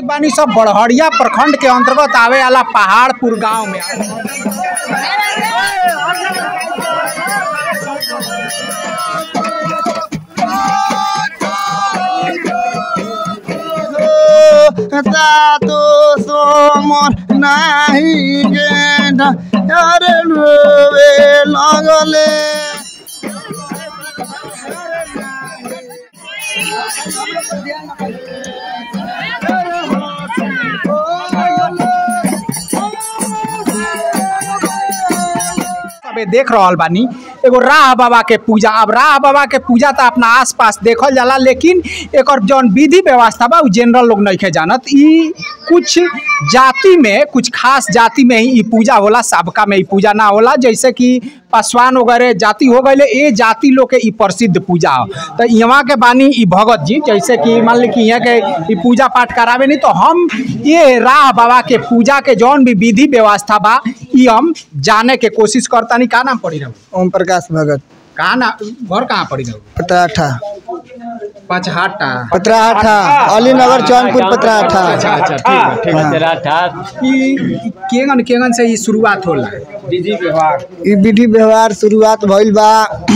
मौजूद बानी सब बड़हरिया प्रखंड के अंतर्गत आवे वाला पहाड़पुर गांव में তাতো সমর নাহি গেধা আরে রবে লাগলে सबे देख रहल बानी एगो राह बाबा के पूजा अब राह बाबा के पूजा तो अपना आसपास देखल जाला लेकिन एकर जौन विधि व्यवस्था बा उ जनरल लोग नइखे जानत ई कुछ जाति में कुछ खास जाति में ही ई पूजा होला सबका में ई पूजा ना होला जैसे कि पासवान वगैरह जाति हो गए ए जाति लोग के ई प्रसिद्ध पूजा हो तो यहाँ के बानी ई भगत जी जैसे कि मान ली कि यहाँ के ई पूजा पाठ करावे नहीं तो हम ये राह बाबा के पूजा के जौन भी विधि व्यवस्था बा ई हम जाने के कोशिश करतानी का नाम पड़ी रहो ओम प्रकाश भगत कहाँ ना घर कहाँ पड़ी रहो पतराठा पचहाटा पतराठा अलीनगर चौनपुर पतराठा अच्छा अच्छा ठीक है ठीक है तेरा ई ई केंगन केंगन से ई शुरुआत होला विधि व्यवहार ई विधि व्यवहार शुरुआत भइल बा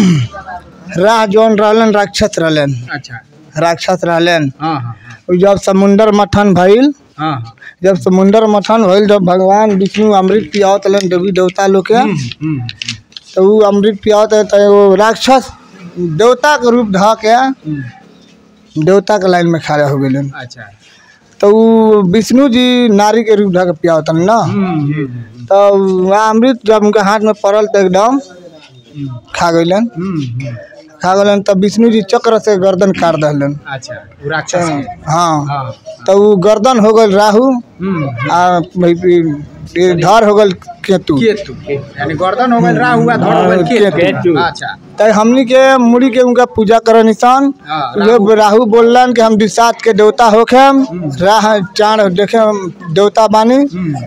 राह जौन रहलन राक्षस रहलन अच्छा राक्षस रहलन हाँ हाँ उ जब समुंदर मथन भइल हाँ हाँ जब समुंदर मथन भइल जब भगवान विष्णु अमृत पियावत हलन देवी देवता लोग के हम्म, तो उ अमृत पियावत है तो एगो राक्षस देवता के रूप ध के हम्म, देवता के लाइन में खड़ा हो गेलन अच्छा तो उ विष्णु जी नारी के रूप ध के पियावत हलन ना हम्म, हम्म, तो वहाँ अमृत जब उनके हाथ में पड़ल तो एकदम हम्म, खा गइलन हम्म, हम्म, खा गलन तब विष्णु जी चक्र से गर्दन काट दहलन अच्छा वो राक्षस के हाँ हाँ तो उ गर्दन हो गल राहु हम्म, आ भाई ये धर हो गल केतु केतु यानी गर्दन हो गइल राहु आ धड़ हो गइल केतु केतु। अच्छा तो हमनी के मुड़ी के उनका पूजा कर निशान हाँ, ये राहु बोलन कि हम दिशात के देवता होखे राह चाण देखे हम देवता बानी हम्म,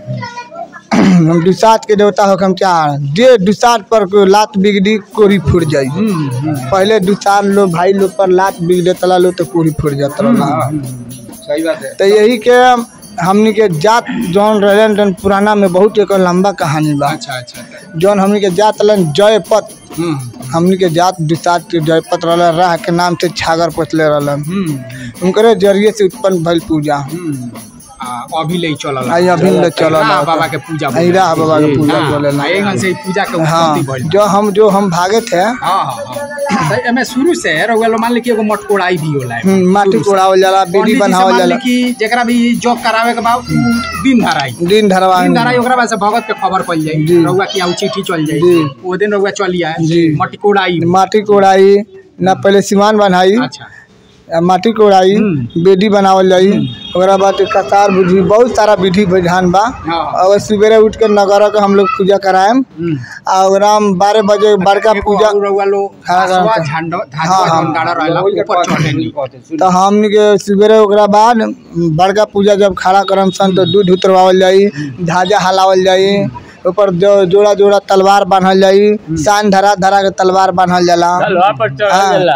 हम दिशात के देवता होखे हम चाण जे दिशात पर कोई लात बिगड़ी कोरी फुट जाई हम्म, हम्म, पहले दुसार लोग भाई लोग पर लात बिग देता लो तो कोरी फुट जाता रहा सही बात है तो यही के हमनी के जात जौन रहलन जौन पुराना में बहुत एक लंबा कहानी बा अच्छा अच्छा जौन हमनी के जात रहलन जयपत हम्म, हमनी के जात दिशात के जयपत रहलन राह के नाम से छागर पचले रहलन हम्म, उनकरे जरिए से उत्पन्न भइल पूजा हम्म, आ, अभी ले चलल आई अभी ले चलल राह बाबा के पूजा आई राह बाबा के पूजा बोलेला। एगन से ई पूजा के हाँ उत्पत्ति भइल जो हम जो हम भागे थे हाँ हाँ हाँ तो एमे शुरू से रउआ लोग मान ली कि एगो मटकोड़ाई भी होला एमे। हम्म, माटी शुरू से। कोड़ावल जाला पंडित बीड़ी जी से बनावल मान ली जाला कि जेकरा भी जॉब करावे के बाद उ दिन धराई दिन धरवा दिन धराई ओकरा बाद से भगत के खबर पड़ जाई जी। रउआ की आउ चिट्ठी चल जाई जी। वो दिन रउआ चली आए जी। मटकोड़ाई माटी कोड़ाई ना पहले सिमान बनाई अच्छा आ माटी कोड़ाई हम्म। बेदी बनावल जाई ओकरा बाद कतार बुझी बहुत सारा विधि विधान बा हाँ। और सवेरे उठ के नगर के हम लोग पूजा कराएम हम्म। आ ओकरा में बारह बजे बड़का एगो पूजा और रउआ लोग हाँ, हसवा हाँ। झंडो हाँ, धाजवा हाँ। जौन गाड़ा रहेला ऊपर चढ़े तो हमनी के सवेरे ओकरा बाद बड़का पूजा जब खड़ा करम सन तो दूध उतरवावल जाई धाजा हलावल जाई ऊपर जो जोड़ा जोड़ा तलवार बांधल जाई सान धरा धरा के तलवार बांधल जाला तलवा पर चढ़ हाँ। जाला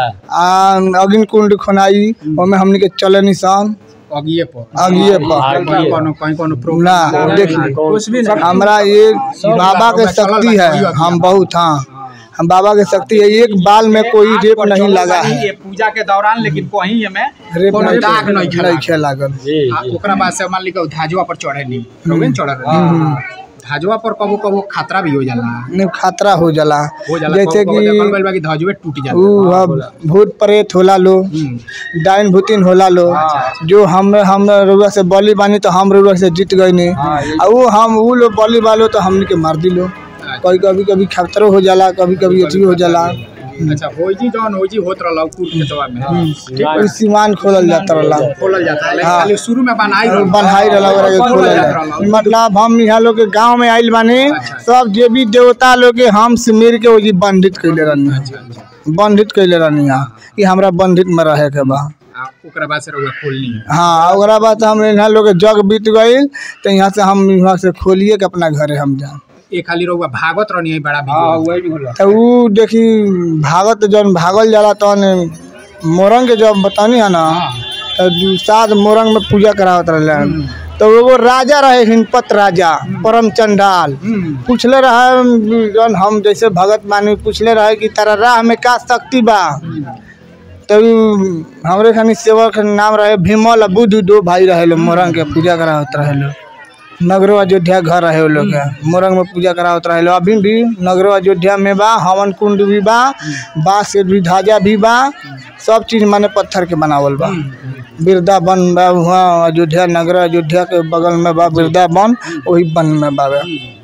आ अग्नि कुंड खोनाई ओमे हमनी के चले निशान अगिए पर अगिए पर कहीं कोनो कहीं कोनो ना प्रोग्राम देखिए कुछ भी नहीं हमरा ये बाबा के शक्ति है हम बहुत हाँ हम बाबा के शक्ति है एक बाल में कोई रेप नहीं लगा है ये पूजा के दौरान लेकिन कहीं हमें रेप कोनो नहीं दाग नहीं खेला नहीं खेला लागल जी आ, जी ओकरा बाद से मान ली के धाजवा पर चढ़े नहीं लोगे चढ़ रहे धाजवा पर कबो कबो खतरा भी हो जाला नहीं खतरा हो जाला हो जाला जैसे कबो- कबो देखल कि गइल बा कि धाजवे टूट जाला उ अब भूत प्रेत होला लो हम्म, डाइन भूतिन होला लो जो हम हम रुआ से बलि बानी तो हम रुआ से जीत गई नहीं आ वो हम वो लोग बलि वालो तो हमने के मार दिलो कभी कभी कभी खतरो हो जाला कभी कभी अथी हो जाला अच्छा होई जौन होई होत रहला कुल खेतवा में ठीक उ सीमान खोलल जाता रहला खोलल जाता है लेकिन हाँ। खाली शुरू में बनाई रहला। बन्हाई रहला ओकरा के खोलल खोलल जात जाला। रहला। मतलब हम यहाँ लोग के गांव में आइल बानी अच्छा। सब जे भी देवता लोग के हम से मिल के ओजी बंधित कैले रहनी बंधित कैले रहनी यहाँ कि हमरा बंधित में रहे के बा आ, ओकरा बाद से रउआ खोलनी है हाँ ओकरा बाद हम यहाँ लोग के जग बीत गई तो यहाँ से हम यहाँ से खोलिए के अपना घरे हम जाए ए खाली रउआ भागत रहनी है बड़ा भी तो उ देखी भागत जौन भागल जाला तौन मोरंग के जब बतानी है ना तो दू- सात मोरंग में पूजा करावत रहले तो एगो राजा रहे हिनपत राजा परम चंडाल हम्म, पूछले रहे जौन हम जैसे भगत मानी पूछले रहे कि तारा राह में का शक्ति बा तो उ हमरे खानी सेवक के नाम रहे भीमल आ बुद्ध दो भाई रहे लोग मोरंग के पूजा करावत रहे लोग नगरो अयोध्या घर रहे वो लोग के मोरंग में पूजा करावत रहे लोग अभी भी नगरो अयोध्या में बा हवन कुंड भी बा बांस के भी ढाजा भी बा सब चीज माने पत्थर के बनावल बा वृंदावन बा वहाँ अयोध्या नगर अयोध्या के बगल में बा वृंदावन वही वन में बा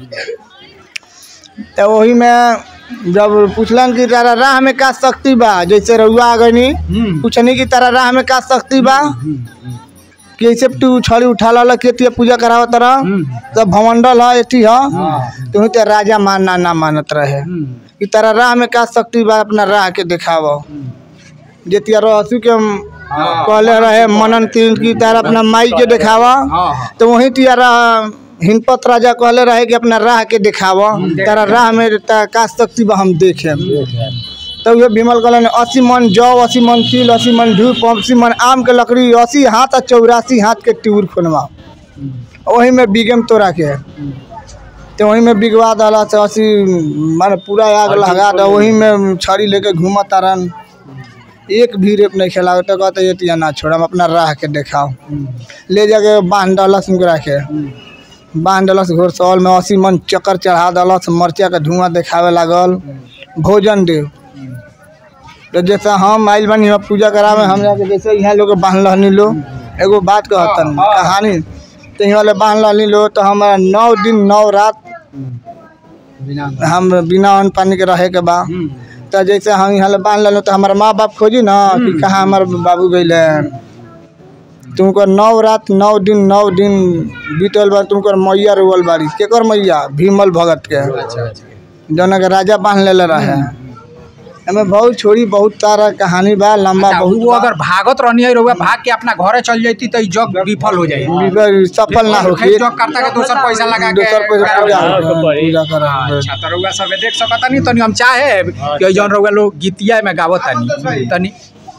तो वही में जब पूछलन कि तारा राह में का शक्ति बा जैसे रउआ आ गनी हम्म, पूछनी कि तारा राह में का शक्ति बा कि ऐसे तू छड़ी उठा ला के पूजा करावत तरह हम्म, तो भवंडल है एठी है हाँ, तुम तो राजा मानना ना मानत रहे हम्म, कि तारा राह में का शक्ति बा अपना राह के दिखाव जेतिया रहसू के हाँ, कहले रहे मनन तीन की तारा अपना माई के दिखावा हाँ, हाँ, तो वहीं तियारा हिनपत राजा कहले रहे कि अपना राह के दिखाव तारा राह में ता का शक्ति बा हम देखे तब ये विमल कहलन अस्सी मन जौ अस्सी मन तिल अस्सी मन धूप अस्सी मन आम के लकड़ी अस्सी हाथ आ चौरासी हाथ के ट्यूर खोनवा वही में बिगम तोरा के तो वही में बिगवा दला से अस्सी माने पूरा आग लगा दो वही में छड़ी लेके घूमत तारन एक भी रेप नहीं खेला तो कहते ये तिया ना छोड़ हम अपना राह के देखाओ ले जाके बांध डलस उनकरा के बांध डलस घोड़सौल में अस्सी मन चक्कर चढ़ा दलस मरचा के धुआं देखावे लागल भोजन दे तो जैसे हम आइल बनी हम पूजा करावे हम जाके जैसे यहाँ लोग बांध रहनी लो एगो बात कहतन कहानी तो यहाँ ले बांध रहनी लो तो हमारा नौ दिन नौ रात बिना हम बिना अन्न पानी के रहे के बा हम्म, तो जैसे हम यहाँ ले बांध लेलो तो हमारे माँ बाप खोजी ना कि कहाँ हमारे बाबू गए तुमको नौ रात नौ दिन नौ दिन बीतल बा तुमको मैया रोवल बारी केकर मैया भीमल भगत के अच्छा अच्छा जौन के राजा बांध लेले रहे एमे बहुत छोड़ी बहुत सारा कहानी बा लंबा अच्छा, बहुत वो अगर भागत रहनी है रउआ भाग के अपना घरे चल जाती तो ई जग विफल हो जाए बिगर सफल ना होके जग करता के दोसर पैसा लगा के दोसर पैसा पूजा पूजा कर अच्छा तो रउआ सब देख सकता नहीं तनी हम चाहे कि जौन रउआ लोग गीतिया में गावत तनी तनी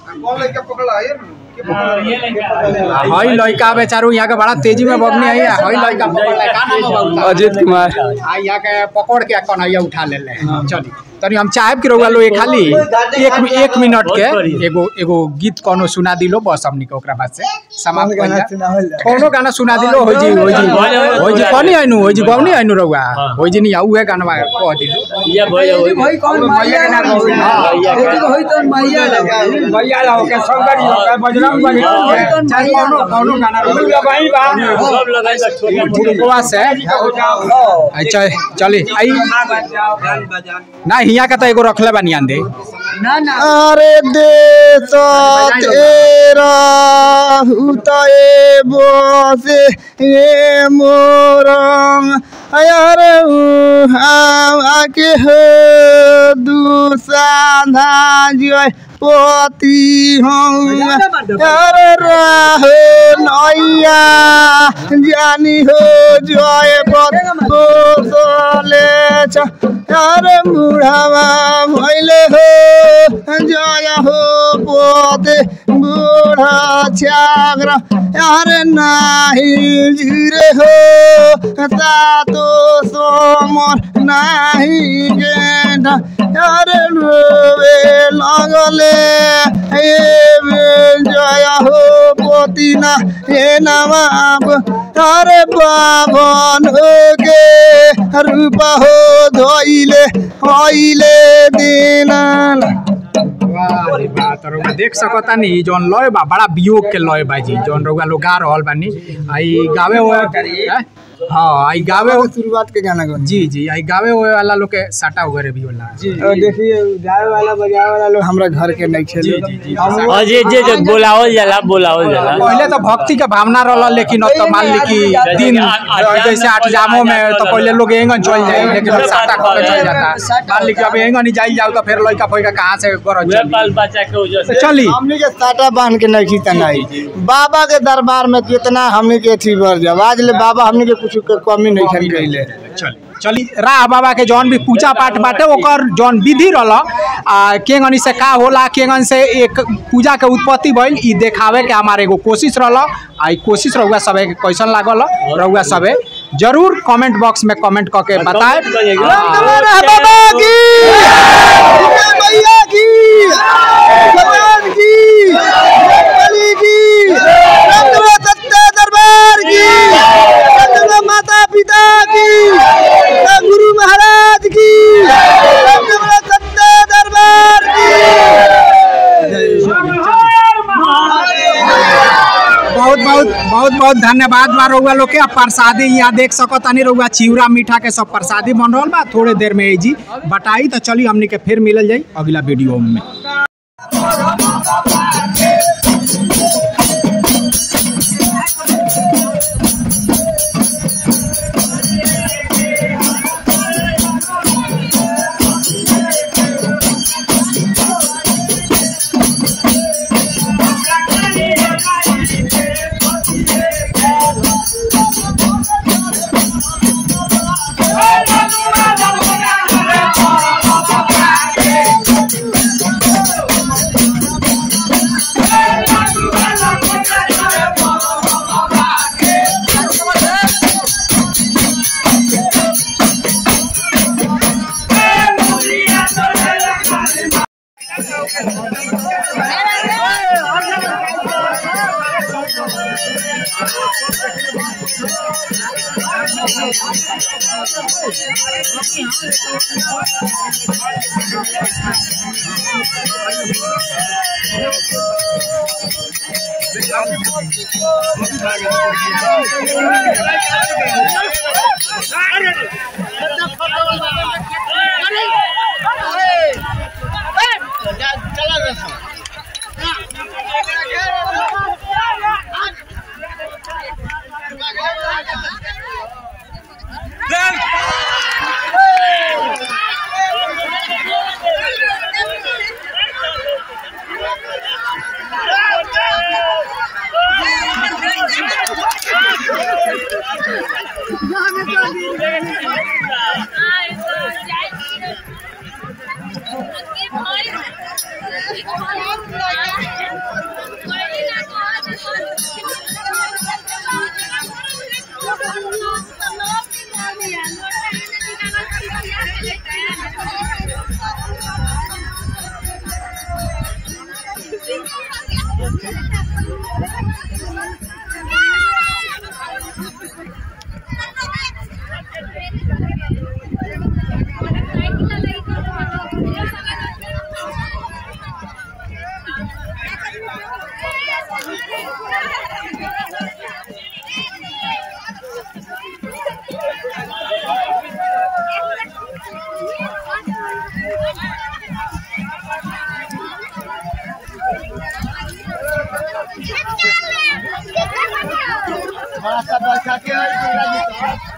हई लड़का बेचारू यहाँ के बड़ा तेजी में बगनी है हई लड़का पकड़ ले का नाम है बाबू अजीत कुमार आ यहाँ के पकड़ के कन्हैया उठा ले ले चली तनी हम चाहेब कि रउआ लोग एक खाली एक एक मिनट के एगो एगो गीत कोनो सुना दिलो बस हमनी के ओकरा बाद से समाप्त कर जा कोनो गाना सुना दिलो होई जी होई जी होई जी कनी आइनु होई जी गौनी आइनु रउआ होई जी नहीं उहे गाना कह दिलो ये भैया वही भाई कौन मैया के नाम होई तो मैया मैया ला के शंकर जी के बजरंग बली के चाहे कोनो कोनो गाना रउआ भाई बा सब लगाई बा छोटा बुढ़वा से अच्छा चली आई ना हिया का तो एगो रखले बानी आंदे अरे देश तेरा हुताए बोसे ये मोरंग अरे आके हो दुसाधा जय पति हूँ अरे राह नैया जानी हो जय बोले अरे बुढ़ावा भैले हो जय हो पोते बूढ़ा छाग्र अरे नाही जिरे हो सातो सोमर नाही गेंडा अरे रोवे लगले ए जय हो पोतिना हे नवाब अरे बाभन के रूप हो धोइले होइले दिनन वाह रे वाह, तो रउआ देख सकता नी जौन लय बा बड़ा वियोग के लय बा जी जौन रउआ लोग गा रहल बानी आई गावे हुए हैं? हाँ आई गावे हो शुरुआत के गाना गौन जी जी आई गावे हुए वाला लोग के साटा वगैरह भी होला जी और देखिए गावे वाला बजावे वाला लोग हमरा घर के नहीं खेले जी, जी, जी। हम और जे जे जे बोलावल जाला बोलावल जाला पहले तो भक्ति के भावना रहल लेकिन अब तो मान ली कि दिन जैसे आठ जामों में तो पहले लोग एंगन चल जाए लेकिन अब साटा खा के चल जाता मान ली कि अब एंगन ही जाई जाओ तो फिर लड़का फैका कहाँ से गरज वे चली बाल बच्चा के वजह तो से चली हमनी के साटा बांध के नहीं खींचा नहीं बाबा के दरबार में कितना हमनी के थी भर जब आज ले बाबा हमनी के कुछ के कमी नहीं खन कैले चली चली राह बाबा के जौन भी पूजा पाठ बाटे ओकर जौन विधि रहल आ केंगनी से का होला केंगन से एक पूजा के उत्पत्ति भइल ई देखावे के हमारे एगो कोशिश रहल आ ई कोशिश रहुआ सबे के कैसन लागल रहुआ सबे जरूर कमेंट बॉक्स में कमेंट करके बताए comment करिएगा। राह बाबा की मैया की भगवान की बलि की रंगवा सत्य दरबार की रंगवा माता पिता की गुरु महाराज की रंगवा सत्य दरबार बहुत बहुत बहुत बहुत धन्यवाद बा रउआ लोग के अब प्रसादी यहाँ देख सको तनी रउआ चिवड़ा मीठा के सब प्रसादी बन रहल बा थोड़े देर में जी बटाई तो चली हमनी के फिर मिलल जाई अगला वीडियो में बड़ा सा बैठा के